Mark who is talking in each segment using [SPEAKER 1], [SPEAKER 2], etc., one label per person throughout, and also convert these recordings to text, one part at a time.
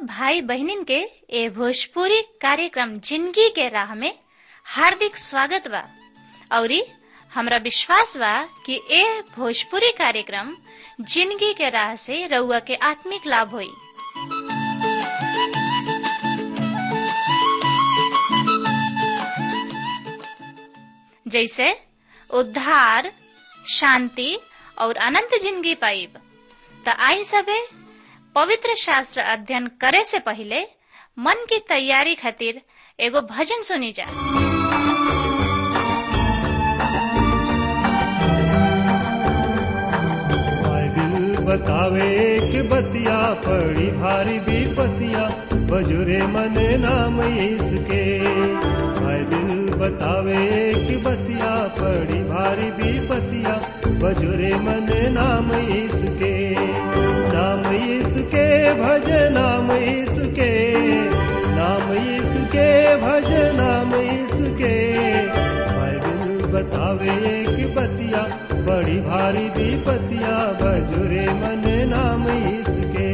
[SPEAKER 1] भाई बहनिन के ए भोजपुरी कार्यक्रम जिंदगी के राह में हार्दिक स्वागत बा औरी हमरा विश्वास बा कि ए भोजपुरी कार्यक्रम जिंदगी के राह से रउआ के आत्मिक लाभ होई जैसे उद्धार शांति और अनंत जिंदगी पाइब त आई सबे पवित्र शास्त्र अध्ययन करे से पहले मन की तैयारी खातिर एगो भजन सुनी जा
[SPEAKER 2] बाइबिल बतावे कि बतिया पड़ी भारी विपतिया बजुरे मने नाम इसके बाइबिल बतावे कि बतिया पड़ी भारी विपतिया बजुरे मने नाम इसके नाम इसके भज नाम इसके नाम इसके भज नाम इसके बाइबिल बतावे कि बतिया बड़ी भारी विपतिया बजुरे मन नाम इसके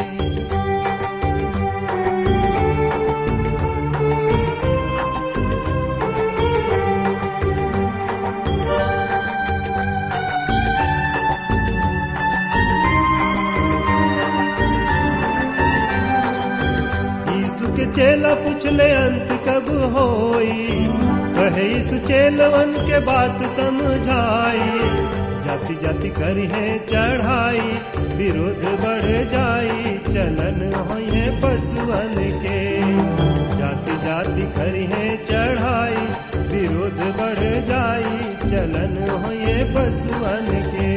[SPEAKER 2] यीशु के चेला पूछले अंत कब होई कहे यीशु चेलवन के बात समझाई जाति जाति करी है चढ़ाई विरोध बढ़ जाई चलन होए पशुअन के जाति जाति करी है चढ़ाई विरोध बढ़ जाई चलन होए पशुअन के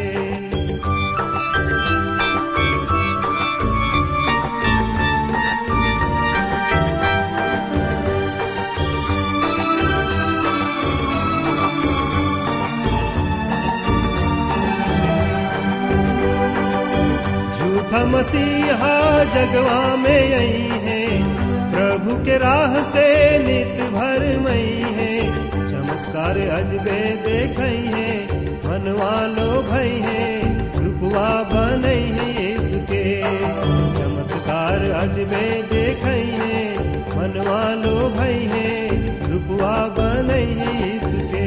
[SPEAKER 2] झूठा मसीहा जगवा में आई है प्रभु के राह से नित भर मई है चमत्कार अजबे देख है मनवा लो भई है रुपवा बनई है यीशु के चमत्कार अजबे देख है मनवा लो भई है रुपवा बनई है यीशु के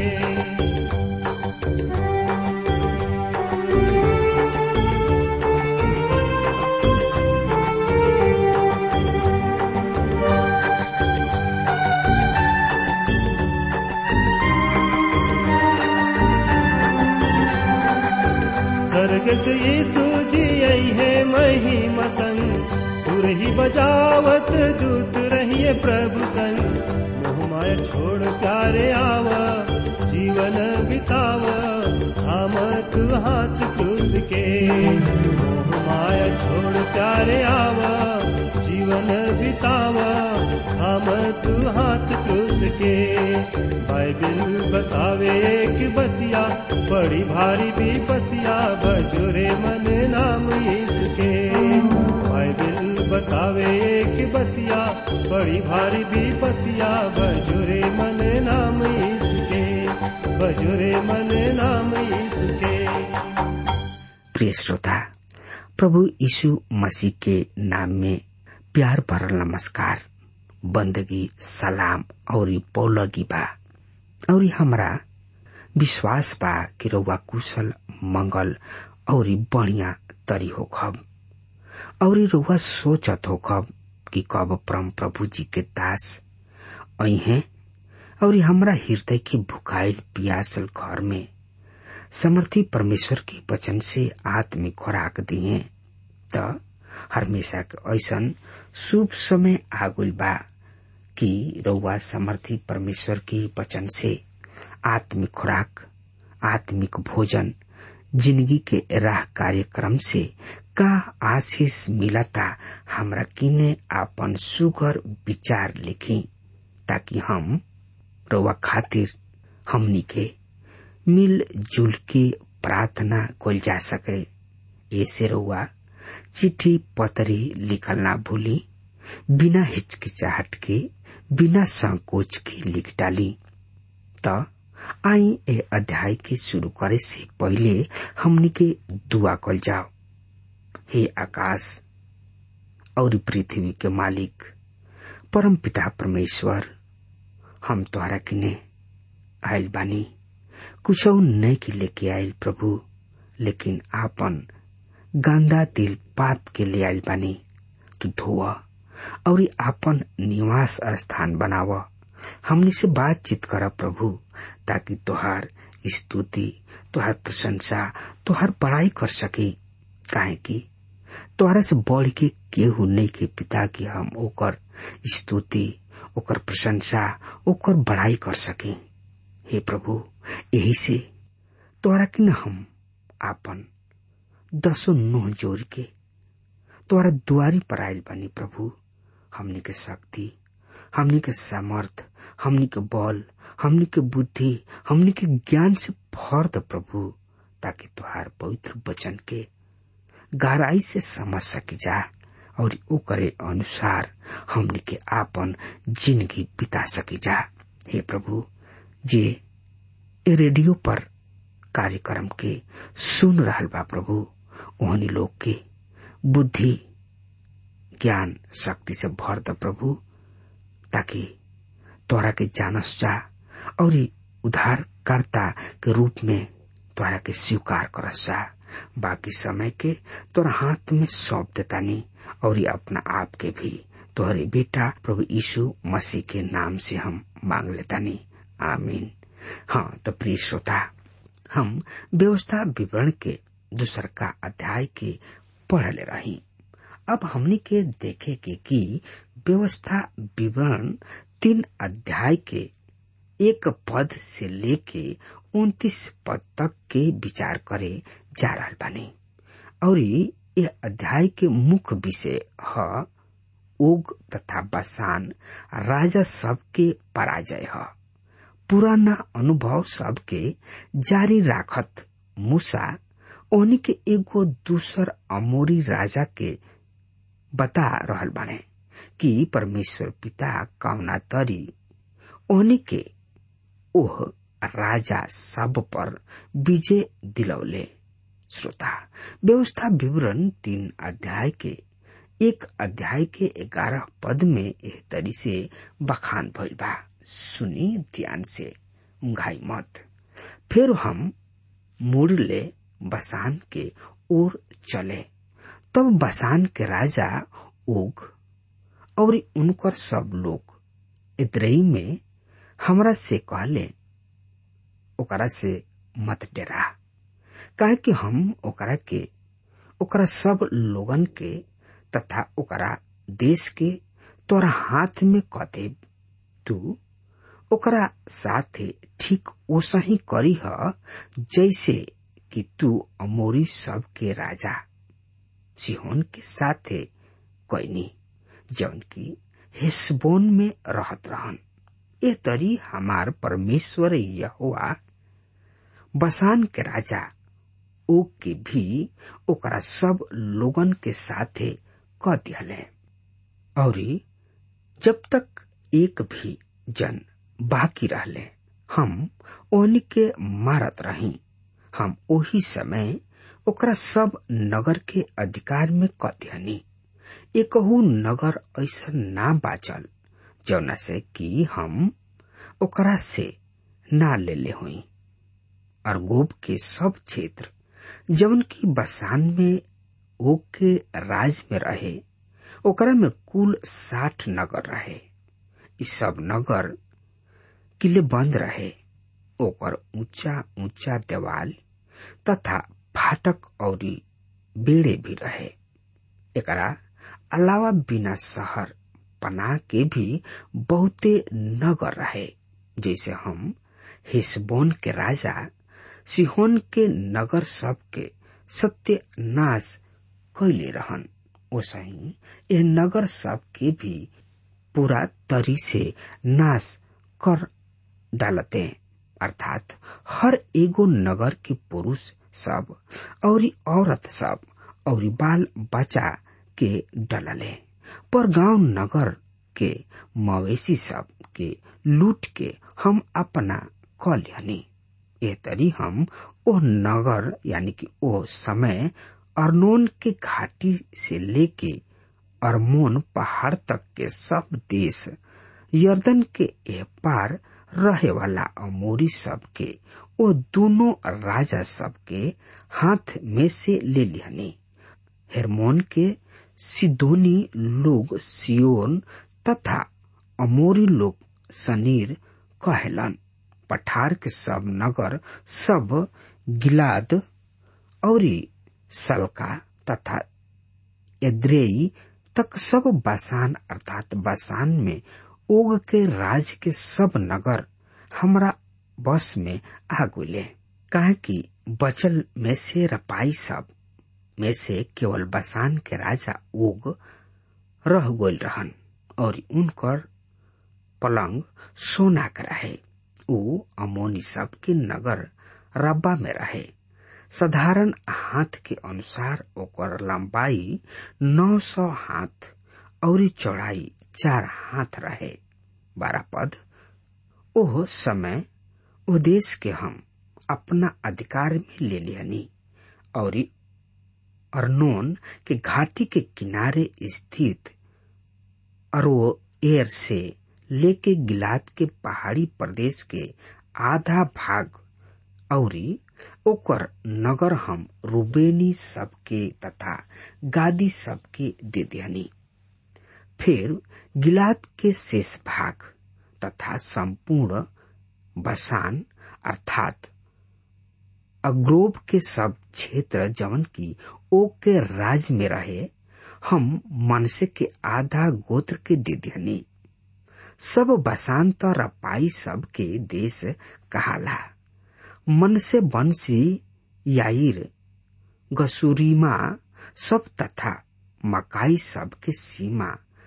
[SPEAKER 2] स्वर्ग से यीशु जी आई है महिमा संग तुर ही बजावत दूत रहिए प्रभु संग मोह माया छोड़ प्यारे आवा जीवन बितावा थाम तू हाथ क्रूस के मोह माया छोड़ प्यारे आवा जीवन बितावा थाम तू हाथ क्रूस के बाइबिल बतावे कि बतिया बड़ी भारी विपतिया बजुरे मन नाम इसके बाइबिल बतावे कि बतिया बड़ी भारी विपतिया बजुरे मन नाम इसके बजुरे मन नाम इसके
[SPEAKER 3] प्रिय श्रोता प्रभु यीशु मसीह के नाम में प्यार भरल नमस्कार बंदगी सलाम और पौलगी बा और हमरा विश्वास बा कि रउआ कुशल मंगल और बढ़िया तरी हो खब और रउआ सोचत हो खब कि कब परम प्रभु जी के दास आई हैं और हमरा हृदय के भुखाइल पियासल घर में समर्थी परमेश्वर के वचन से आत्मिक खुराक दिए त हमेशा के ऐसन शुभ समय आगुल बा कि रउआ समर्थी परमेश्वर के वचन से आत्मिक खुराक आत्मिक भोजन जिंदगी के राह कार्यक्रम से का आशीष मिलता हमरा किने आपन सुगर विचार लिखी ताकि हम रउआ खातिर हमनी के मिल जुल के प्रार्थना कल जा सके ऐसे रउआ चिट्ठी पतरी लिखल ना भूली बिना हिचकिचाहट के बिना संकोच के लिख डाली त आई ए अध्याय के शुरू करे से पहले हमनी के दुआ कल जाओ हे आकाश और पृथ्वी के मालिक परम पिता परमेश्वर हम तोहरा किने आयल बानी कुछ नहीं के लेके आयल प्रभु लेकिन आपन गांदा दिल पाप के ले आयल बानी तू धोआ और आपन निवास स्थान बनाव हमनी से बातचीत कर प्रभु ताकि तोहार स्तुति तोहार प्रशंसा तोहार बड़ाई कर सके काहे कि तोहरा से बढ़ के केहू नहीं के पिता की हम ओकर स्तुति ओकर प्रशंसा ओकर बड़ाई कर सके हे प्रभु यही से तोहरा कि न हम आपन दसो नोह जोड़ के तोहरा दुआरी पर आयल बनी प्रभु हमनी के शक्ति हमनी के सामर्थ हमनी के बल हमनी के बुद्धि हमनी के ज्ञान से भर द प्रभु ताकि तुहार पवित्र वचन के गहराई से समझ सकी जा और ओकरे अनुसार हमनी के आपन जिंदगी बिता सकी जा हे प्रभु जे ए रेडियो पर कार्यक्रम के सुन रहल बा प्रभु ओहनी लोग के बुद्धि ज्ञान शक्ति से भर द प्रभु ताकि तोरा के जानस जा और उद्धारकर्ता के रूप में तोरा के स्वीकार करस जा बाकी समय के तोरा हाथ में सौंप देतानी और अपना आप के भी तोहरे बेटा प्रभु यीशु मसीह के नाम से हम मांग लेतानी आमीन हाँ तो प्रिय श्रोता हम व्यवस्था विवरण के दूसर का अध्याय के पढ़ले रही अब हमनी के देखे के कि व्यवस्था विवरण तीन अध्याय के एक पद से लेके उन्तीस पद तक के विचार करे जा रहा बानी और ये अध्याय के मुख्य विषय है ओग तथा बसान राजा सब के पराजय है पुराना अनुभव सबके जारी राखत मूसा ओनी के एगो दूसर अमोरी राजा के बता रहल बाने कि परमेश्वर पिता कौना तरी ओनी के ओह राजा सब पर विजय दिलौले श्रोता व्यवस्था विवरण तीन अध्याय के एक अध्याय के ग्यारह पद में एह तरी से बखान भइल बा सुनी ध्यान से उंघाई मत फिर हम मुड़ ले बसान के ओर चले तब बसान के राजा ओग और उनकर सब लोग इतरई में हमरा से कहले ओकरा से मत डरा काहे कि हम ओकरा के ओकरा सब लोगन के तथा ओकरा देश के तोरा हाथ में कदे तू ओकरा साथे ठीक ओसा ही करी ह जैसे कि तू अमोरी सब के राजा सिहोन के साथे कैनी जौन की हेसबोन में रहत रहन ए तरी हमार परमेश्वर यहोवा बसान के राजा ओ के भी ओकरा सब लोगन के साथे क दिहले और जब तक एक भी जन बाकी रहले हम ओन के मारत रही हम ओही समय ओकरा सब नगर के अधिकार में क दिहनी एकहू नगर ऐसा ना बाचल जौना से कि हम ओकरा से ना ले ले हुई अरगोब के सब क्षेत्र जवन की बसान में ओक के राज में रहे ओकरा में कुल साठ नगर रहे इ सब नगर किले बंद रहे ओकर ऊंचा ऊंचा देवाल तथा फाटक और बेड़े भी रहे एकरा अलावा बिना शहर बना के भी बहुते नगर रहे जैसे हम हिस्बोन के राजा सिहोन के नगर सब के सत्यानाश कैले रहन ओसही यह नगर सब के भी पूरा तरी से नाश कर डालते अर्थात हर एगो नगर के पुरुष सब और औरत सब और बाल बच्चा के डलले पर गांव नगर के मवेशी सब के लूट के हम अपना कल्याणी ए तरी हम ओ नगर यानी कि ओ समय अर्नोन के घाटी से लेके अरमोन पहाड़ तक के सब देश यर्दन के एह पार रहे वाला अमोरी सब के वो दोनों राजा सब के हाथ में से ले लिहनी हेरमोन के सिदोनी लोग सियोन तथा अमोरी लोग सनीर कहलन पठार के सब नगर सब गिलाद और सलका तथा एद्रेई तक सब बसान अर्थात बसान में ओग के राज के सब नगर हमरा बस में आ गुले काहे कि बचल में से रपाई सब में से केवल बसान के राजा ओग रह गोल रहन और उनकर पलंग सोना का रहे ऊ अमोनी सब के नगर रब्बा में रहे साधारण हाथ के अनुसार ओकर लंबाई नौ सौ हाथ और चौड़ाई चार हाथ रहे बारह पद ओह समय ओ देश के हम अपना अधिकार में ले लियनी और अर्नोन के घाटी के किनारे स्थित अरो एर से लेके गिलाद के पहाड़ी प्रदेश के आधा भाग और ओकर नगर हम रूबेनी सबके तथा गादी सबके दे दियनी फिर गिलाद के शेष भाग तथा संपूर्ण बसान अर्थात अग्रोब के सब क्षेत्र जवन की ओ के राज में रहे हम मनसे के आधा गोत्र के दे दियनी सब बसांत रपाई सब के देश कहाला मन से बंसी याir गसूरीमा सब तथा मकाई सब के सीमा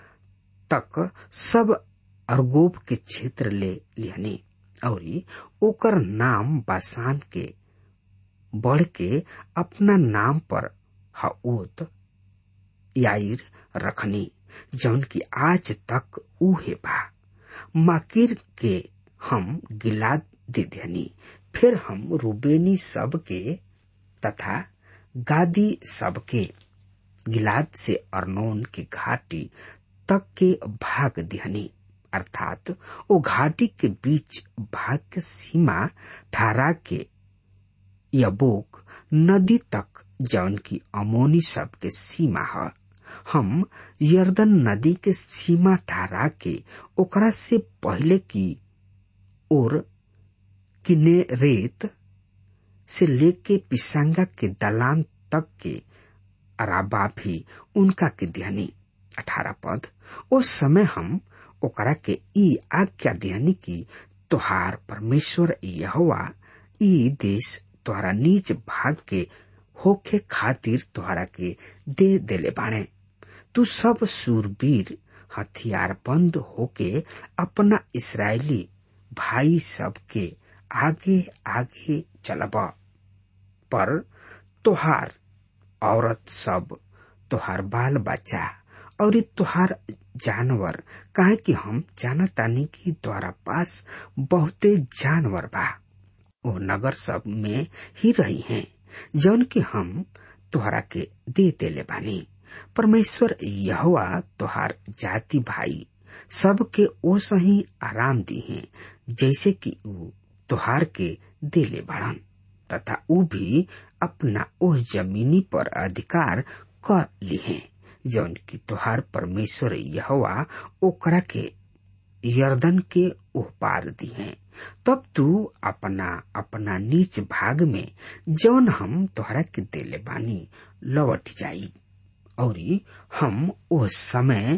[SPEAKER 3] तक सब अरगोब के क्षेत्र ले लिहनी और ओकर नाम बासान के बढ़ के अपना नाम पर हओत याir रखनी जौन की आज तक उहे बा माकिर के हम गिलाद दे देनी फिर हम रूबेनी सब के तथा गादी सब के गिलाद से अर्नोन के घाटी तक के भाग दिहनी अर्थात वो घाटी के बीच भाग के सीमा ठहरा के यबोक नदी तक जौन की अमोनी सब के सीमा है हम यर्दन नदी के सीमा ठहरा के ओकरा से पहले की ओर किने रेत से लेके पिसांगा के दलान तक के अराबा भी उनका के दिहनी अठारह पद उस समय हम ओकरा के ई आज्ञा दिहनी की तोहार परमेश्वर यहोवा ई देश तोहरा नीच भाग के होखे खातिर तोहरा के दे देले बाणे तू सब सूरवीर हथियार बंद होके अपना इसराइली भाई सब के आगे आगे चलब पर तोहार औरत सब तोहार बाल बच्चा और तोहार जानवर काहे कि हम जानतानी कि तोहरा पास बहुते जानवर बा ओ नगर सब में ही रही हैं जौन कि हम तोहरा के दे देले बानी परमेश्वर यहोवा तोहार जाति भाई सबके ओ सही आराम दी है जैसे कि ऊ तोहार के देले बढ़न तथा ऊ भी अपना ओह जमीनी पर अधिकार कर लिहे जौन की तोहार परमेश्वर यहोवा ओकरा के यर्दन के ओह पार दी है तब तू अपना अपना नीच भाग में जौन हम तोहरा के देले बानी लौट जाई और हम ओ समय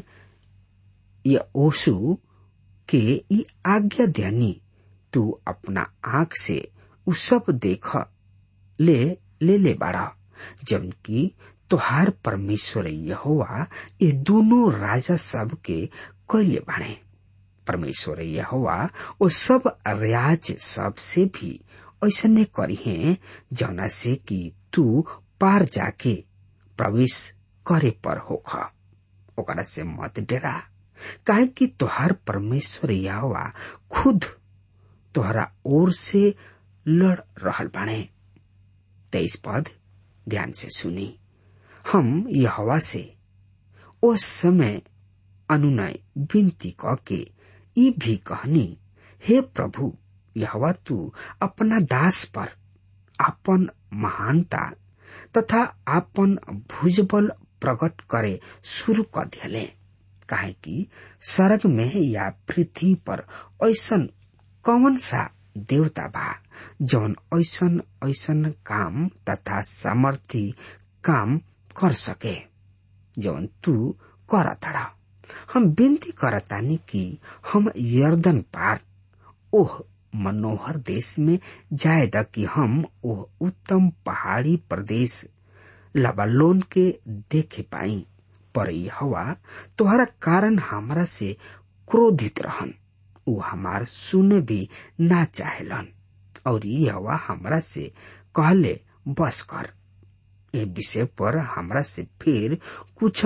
[SPEAKER 3] या ओसु के ई आज्ञा देनी तू अपना आंख से उ सब देख ले ले ले बाड़ा जब की तोहार परमेश्वर यहोवा ये दोनों राजा सब के कैले बाणे परमेश्वर यहोवा वो सब रियाज सब से भी ऐसने करी है जौना से कि तू पार जाके प्रवेश करे पर होख ओकरा से मत डरा काहे कि तोहार परमेश्वर यहोवा खुद तोहरा ओर से लड़ रहल बाणे तेईस पद ध्यान से सुनी हम यहोवा से उस समय अनुनय विनती क के ई भी कहनी हे प्रभु यहवा तू अपना दास पर आपन महानता तथा आपन भुजबल प्रकट करे शुरू कर दिले काहे कि सरग में या पृथ्वी पर ऐसन कौन सा देवता बा जौन ऐसन ऐसन काम तथा सामर्थी काम कर सके जौन तू कर तड़ा हम विनती करतानी कि हम यर्दन पार ओह मनोहर देश में जाए द कि हम ओह उत्तम पहाड़ी प्रदेश लबालोन के देखे पाई पर हवा तोहरा कारण हमरा से क्रोधित रहन उ हमार सुने भी ना चाहेलन और यह हमरा से कहले बस कर ए विषय पर हमरा से फिर कुछ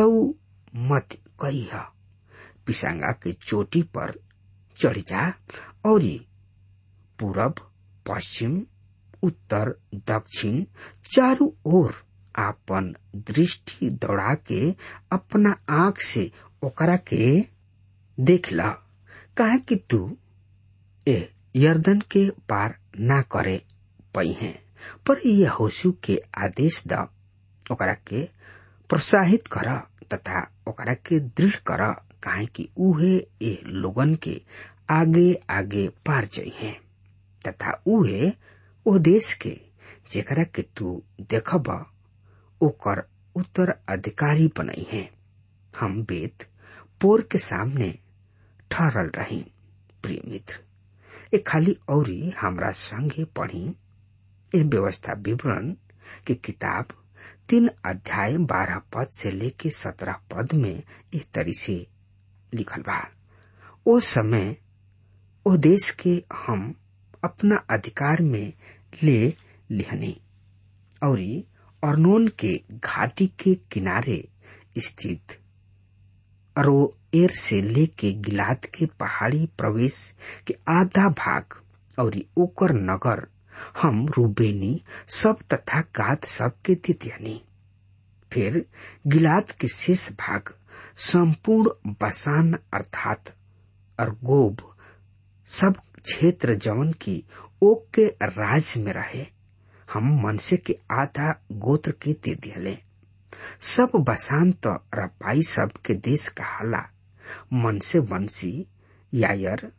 [SPEAKER 3] मत कही पिसांगा के चोटी पर चढ़ जा और पूरब पश्चिम उत्तर दक्षिण चारों ओर आपन दृष्टि दौड़ा के अपना आंख से ओकरा के देख ल काहे कि तू ए यर्दन के पार ना करे पई है पर यह होशु के आदेश द ओकरा के प्रोत्साहित कर तथा ओकरा के दृढ़ कर काहे कि उहे ए लोगन के आगे आगे पार जाइ है तथा उहे ओ देश के जेकरा के तू देखब ओकर उत्तर अधिकारी बनई है हम वेद पोर के सामने ठहरल रही प्रिय मित्र ए खाली औरी हमरा संगे पढ़ी ए व्यवस्था विवरण के किताब तीन अध्याय बारह पद से लेके सत्रह पद में इस तरी से लिखल बा ओ समय ओ देश के हम अपना अधिकार में ले लिहनी और अर्नोन के घाटी के किनारे स्थित अरोएर से लेके गिलाद के पहाड़ी प्रवेश के आधा भाग और ओकर नगर हम रूबेनी सब तथा गाद सब के दित्यनी फिर गिलाद के शेष भाग संपूर्ण बसान अर्थात अरगोब सब क्षेत्र जवन की ओक के राज में रहे हम मनसे के आधा गोत्र के दे दिले सब बसान तो रपाई सब के देश कहाला मनसे वंशी यायर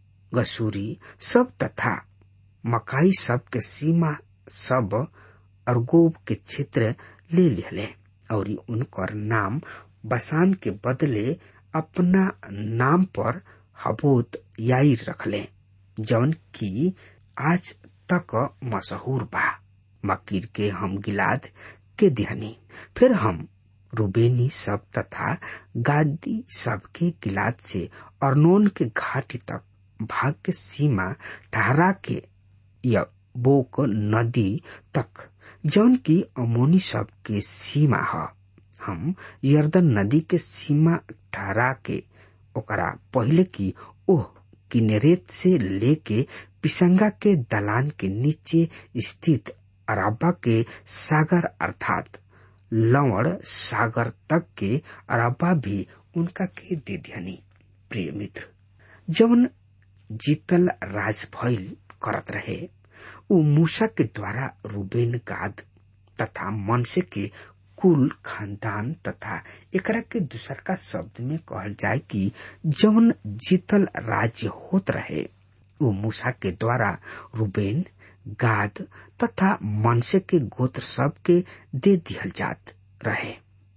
[SPEAKER 3] गसूरी सब तथा मकाई सब के सीमा सब अरगोब के क्षेत्र ले लिहले और उनकर नाम बसान के बदले अपना नाम पर हबोत याई रखले जौन की आज तक मशहूर बा मकीर के हम गिलाद के दिहनी फिर हम रूबेनी सब तथा गादी सब के गिलाद से अर्नोन के घाटी तक भाग के सीमा ठहरा के या बोक नदी तक जौन की अमोनी सब के सीमा है हम यर्दन नदी के सीमा ठहरा के ओकरा पहले की ओह किनेरेत से लेके पिसंगा के दलान के नीचे स्थित अराबा के सागर अर्थात लवण सागर तक के अराबा भी उनका के दे दियानी प्रिय मित्र जवन जीतल राज भइल करत रहे उ मूसा के द्वारा रूबेन गाद तथा मनसे के कुल खानदान तथा एकरा के दूसर का शब्द में कहल जाए कि जवन जीतल राज्य होत रहे वो मूसा के द्वारा रूबेन गाद तथा मनसे के गोत्र सब के दे दिहल जात रहे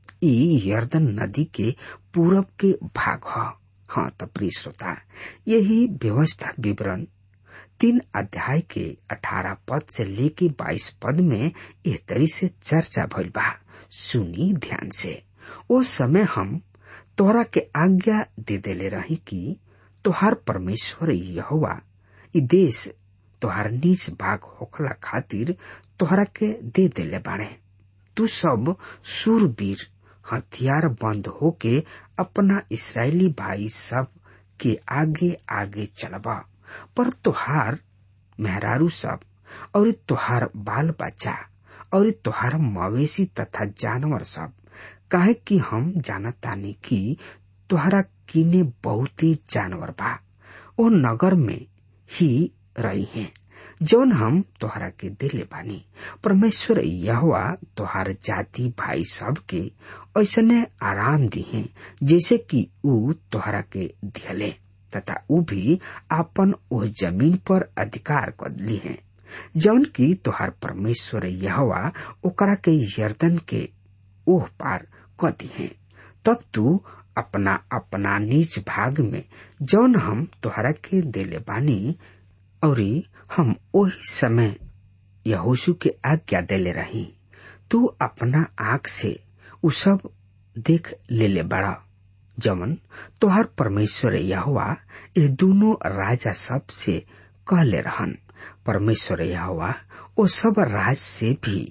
[SPEAKER 3] ई यर्दन नदी के पूरब के भाग ह हाँ त प्रिय श्रोता यही व्यवस्था विवरण तीन अध्याय के अठारह पद से लेके बाईस पद में एह तरी से चर्चा भइल बा सुनी ध्यान से ओ समय हम तोहरा के आज्ञा दे देले रही कि तोहार परमेश्वर यहोवा ई देश तोहार नीच भाग होखला खातिर तोहरा के दे देले बाणे तू सब सूरवीर हथियार बंद होके अपना इसराइली भाई सब के आगे आगे चलबा पर तोहार मेहरारू सब और तोहार बाल बच्चा और तोहार मवेशी तथा जानवर सब काहे कि हम जानत तानी कि तोहरा किने बहुते जानवर बा ओ नगर में ही रही हैं जौन हम तोहरा के दिले बानी परमेश्वर यहवा तोहार जाति भाई सब के ऐसने आराम दिहे जैसे कि ऊ तोहरा के दिहले तथा ऊ भी आपन ओह जमीन पर अधिकार कर ली है जौन की तोहार परमेश्वर यहवा ओकरा के यर्दन के ओह पार क दी है तब तू अपना अपना निज भाग में जौन हम तोहरा के देले बानी और हम ओही समय यहोशु के आज्ञा देले रही तू अपना आंख से उ सब देख ले ले बड़ा जमन तोहर परमेश्वर यहोवा ये दोनों राजा सब से कहले रहन परमेश्वर यहोवा ओ सब राज से भी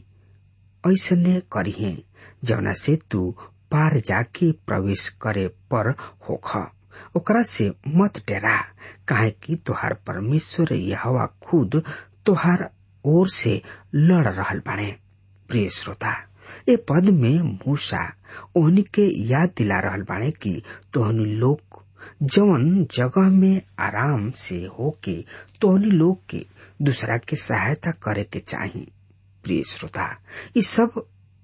[SPEAKER 3] ऐसने करिहे जवना से तू पार जाके प्रवेश करे पर होख ओकरा से मत डरा काहे कि तोहार परमेश्वर यहोवा खुद तोहार ओर से लड़ रहल बाणे प्रिय श्रोता ए पद में मूसा ओहनी के याद दिला रहल बाणे कि तोहनी लोग जवन जगह में आराम से होके तोहनी लोग के दूसरा के सहायता करे के चाही प्रिय श्रोता ये सब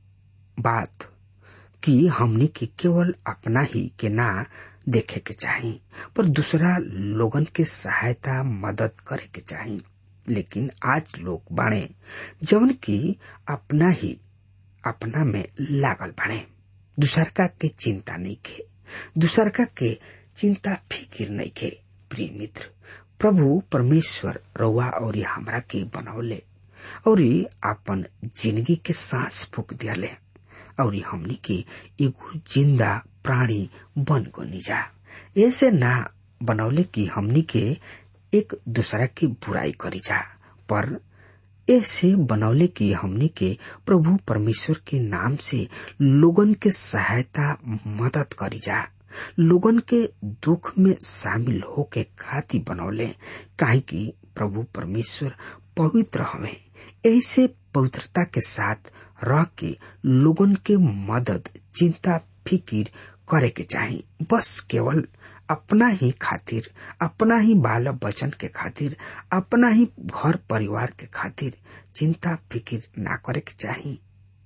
[SPEAKER 3] बात कि हमनी के केवल अपना ही के ना देखे के चाही पर दूसरा लोगन के सहायता मदद करे के चाही लेकिन आज लोग बाणे जवन की अपना ही अपना में लागल बाणे दूसरका के चिंता नहीं खे दूसरका के चिंता फिकिर नहीं खे प्रिय मित्र प्रभु परमेश्वर रउआ और हमरा के बनौले और अपन जिंदगी के सांस फूक दियाले और हमनी के एगो जिंदा प्राणी बन को निजा ऐसे ना बनौले कि हमनी के एक दूसरा की बुराई करी जा पर ऐसे बनौले कि हमनी के प्रभु परमेश्वर के नाम से लोगन के सहायता मदद करी जा लोगन के दुख में शामिल होके खाती बनौले काहे कि प्रभु परमेश्वर पवित्र हवे ऐसे पवित्रता के साथ रह के लोगन के मदद चिंता फिकिर करे के चाही बस केवल अपना ही खातिर अपना ही बाल बचन के खातिर अपना ही घर परिवार के खातिर चिंता फिकिर ना करे के चाही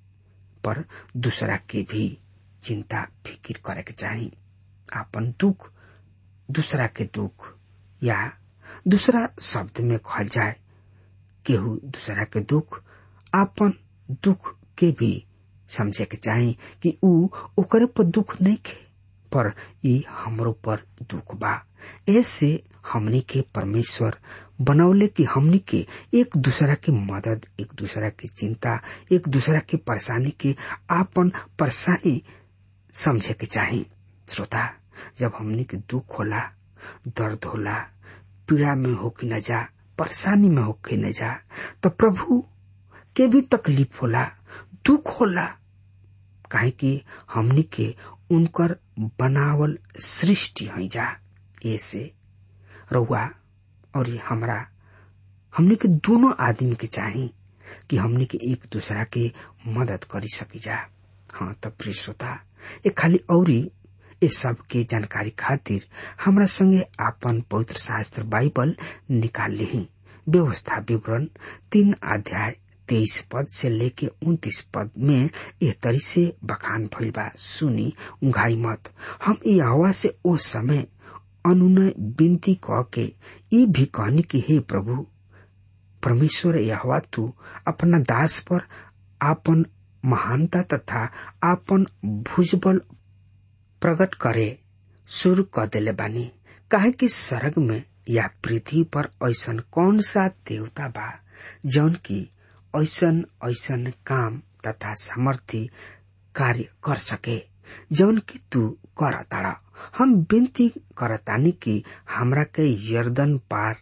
[SPEAKER 3] पर दूसरा के भी चिंता फिकिर करे के चाही अपन दुख दूसरा के दुख या दूसरा शब्द में कहल जाए केहू दूसरा के दुख आपन दुख के भी समझे के चाही कि ऊ ओकरे पर दुख नहीं खे पर ई हमरो पर दुख बा ऐसे हमनी के परमेश्वर बनौले कि हमनी के एक दूसरा के मदद एक दूसरा की चिंता एक दूसरा के परेशानी के आपन परेशानी समझे के चाही श्रोता जब हमनी के दुख होला दर्द होला पीड़ा में होके न जा परेशानी में होके न जा तो प्रभु के भी तकलीफ होला दुख होला काहे कि हमनी के उनकर बनावल सृष्टि है जा ऐसे रउआ और हमरा हमनी के दोनों आदमी के चाही कि हमनी के एक दूसरा के मदद करी सकी जा हाँ तब प्रिय श्रोता ये खाली औरी ये सब के जानकारी खातिर हमरा संगे आपन पवित्र शास्त्र बाइबल निकाल ली व्यवस्था विवरण तीन अध्याय तेईस पद से लेके उन्तीस पद में यह तरी से बखान भइल बा सुनी उघाई मत हम यहोवा से ओ समय अनुनय विनती कह के ई भी कहनी कि हे प्रभु परमेश्वर यहोवा तू अपना दास पर आपन महानता तथा आपन भुजबल प्रकट करे शुरू कर देले बानी काहे कि स्वर्ग में या पृथ्वी पर ऐसन कौन सा देवता बा जौन की ऐसन ऐसन काम तथा सामर्थ्य कार्य कर सके जौन की तू कर ताड़ा हम विनती करतानी कि हमरा के यर्दन पार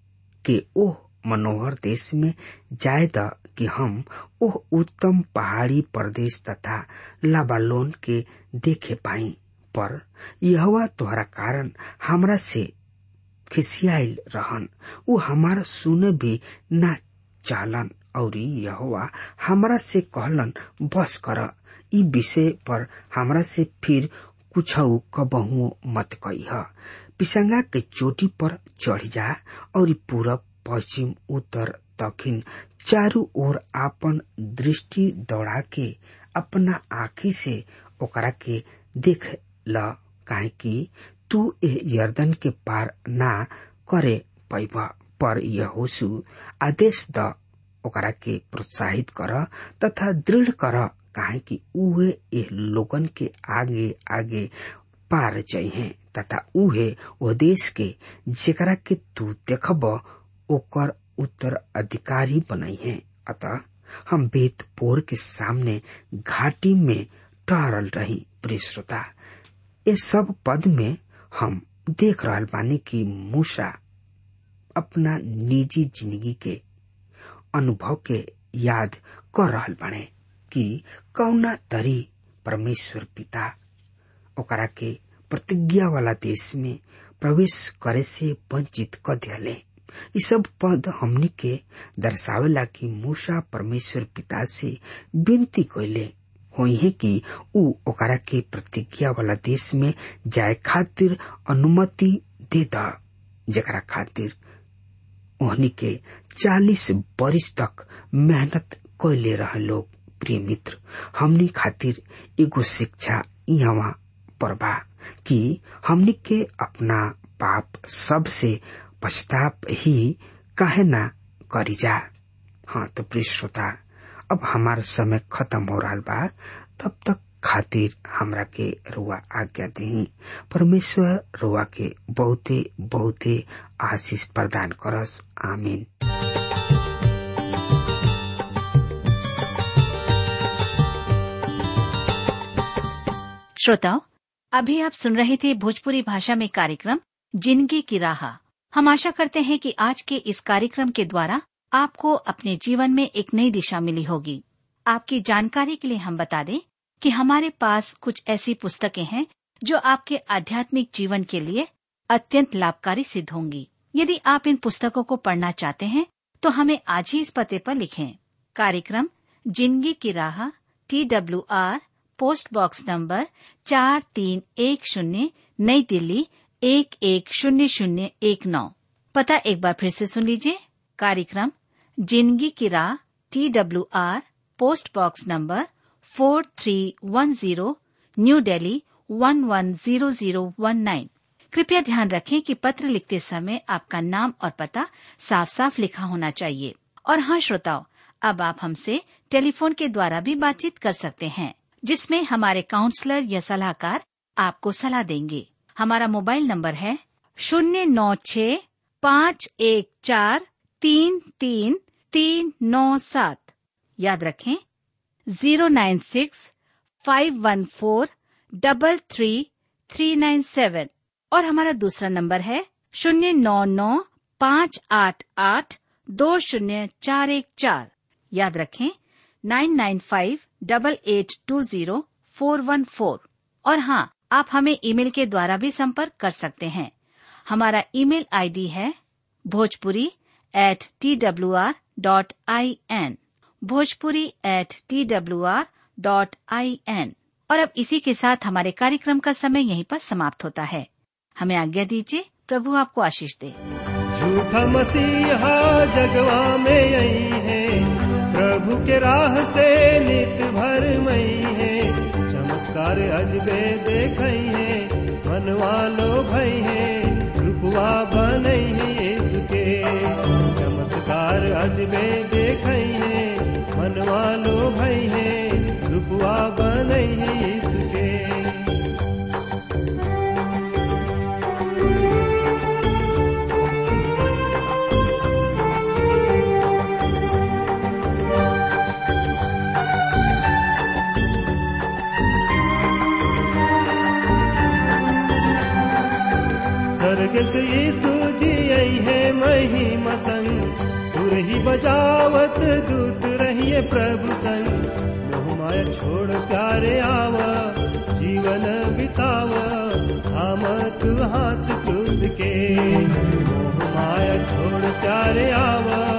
[SPEAKER 3] के ओह मनोहर देश में जाए द कि हम ओह उत्तम पहाड़ी प्रदेश तथा लाबालोन के देखे पाई पर यहवा तोहरा कारण हमरा से खिसियाल रहन उ हमारा सुने भी ना चालन और यहोवा हमरा से कहलन बस कर ई विषय पर हमरा से फिर कुछ कबहू मत कही पिसंगा के चोटी पर चढ़ जा और पूरब पश्चिम उत्तर दक्षिण चारू ओर आपन दृष्टि दौड़ा के अपना आँखी से ओकरा के देख ल काहे कि तू ए यर्दन के पार ना करे पैब पर यहोसु आदेश द ओकरा के प्रोत्साहित कर तथा दृढ़ कर काहे कि उहे ए लोगन के आगे आगे पार जइहे तथा उहे ओ देश के जेकरा के तू देखब ओकर उत्तर अधिकारी बनइहे अतः हम बेत पोर के सामने घाटी में टहरल रही प्रिय श्रोता ये सब पद में हम देख रहल बानी कि मूसा अपना निजी जिंदगी के अनुभव के याद कर रहल बाने कि कौना तरी परमेश्वर पिता ओकरा के प्रतिज्ञा वाला देश में प्रवेश करे से वंचित कर दिले ये सब पद हमनी के दर्शावेला कि मूसा परमेश्वर पिता से विनती कैले हुई है कि ऊ ओकरा के प्रतिज्ञा वाला देश में जाए खातिर अनुमति दे द जकरा खातिर ओहनी के चालीस बरिस तक मेहनत कैले रहे लोग प्रिय मित्र हमनी खातिर एगो शिक्षा यहाँ पर बा कि हमनी के अपना पाप सब से पछताप ही काहे ना करी जा हाँ तो प्रिय श्रोता अब हमारा समय खत्म हो रहा बा तब तक खातिर हमरा के रुआ आज्ञा दी परमेश्वर रुआ के बहुते बहुते आशीष प्रदान करस आमीन
[SPEAKER 4] श्रोताओं अभी आप सुन रहे थे भोजपुरी भाषा में कार्यक्रम जिंदगी की राह हम आशा करते हैं कि आज के इस कार्यक्रम के द्वारा आपको अपने जीवन में एक नई दिशा मिली होगी आपकी जानकारी के लिए हम बता दें कि हमारे पास कुछ ऐसी पुस्तकें हैं जो आपके आध्यात्मिक जीवन के लिए अत्यंत लाभकारी सिद्ध होंगी यदि आप इन पुस्तकों को पढ़ना चाहते हैं तो हमें आज ही इस पते पर लिखें कार्यक्रम जिंदगी की राह T W R post box number चार तीन एक शून्य नई दिल्ली एक एक शून्य शून्य एक नौ पता एक बार फिर से सुन लीजिए कार्यक्रम जिंदगी की राह T W R post box number four three one zero new Delhi one one zero zero one nine कृपया ध्यान रखें कि पत्र लिखते समय आपका नाम और पता साफ साफ लिखा होना चाहिए और हाँ श्रोताओं अब आप हमसे टेलीफोन के द्वारा भी बातचीत कर सकते हैं जिसमें हमारे काउंसलर या सलाहकार आपको सलाह देंगे हमारा मोबाइल नंबर है शून्य नौ छ पाँच एक चार तीन तीन तीन नौ सात याद रखें zero nine six five one four double three three nine seven और हमारा दूसरा नंबर है शून्य नौ नौ पाँच आठ आठ दो शून्य चार एक चार याद रखें nine nine five double eight two zero four one four और हाँ आप हमें ईमेल के द्वारा भी संपर्क कर सकते हैं हमारा ईमेल आईडी है Bhojpuri at T W R dot I N Bhojpuri at T W R dot I N और अब इसी के साथ हमारे कार्यक्रम का समय यहीं पर समाप्त होता है हमें आज्ञा दीजिए प्रभु आपको आशीष दे
[SPEAKER 2] झूठा मसीहा जगवा में आई है प्रभु के राह से नित भर मई है चमत्कार अजबे देख है मनवा लो भई है रूपवा बनई है यीशु के चमत्कार अजबे देख है मनवा लो भई है रूपवा बनई है यीशु के स्वर्ग से यीशु जी आई है महिमा संग तुर ही बजावत दूत रहिए प्रभु संग मोह माया छोड़ प्यारे आव जीवन बिताव थाम तू हाथ चूस के मोह माया छोड़ प्यारे आवा